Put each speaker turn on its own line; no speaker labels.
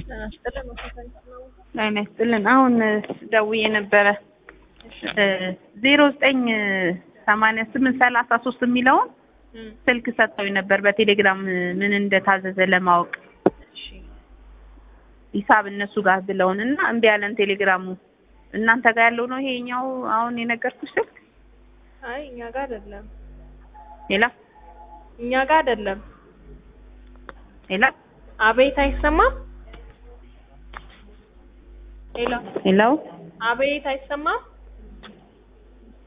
ጤና ይስጥልን። አሁን ደውዬ ነበረ ዜሮ ዘጠኝ ሰማንያ ስምንት ሰላሳ ሶስት የሚለውን ስልክ ሰጥተውኝ ነበር በቴሌግራም ምን እንደታዘዘ ለማወቅ ሂሳብ እነሱ ጋር ብለውን እና እምቢ ያለን ቴሌግራሙ እናንተ ጋር ያለው ነው ይሄኛው አሁን የነገርኩሽ ስልክ
አይ እኛ ጋር አይደለም፣
ሌላ
እኛ ጋር አይደለም።
ሌላ
አቤት አይሰማም? ሄሎ
ሌላው
አቤት አይሰማም?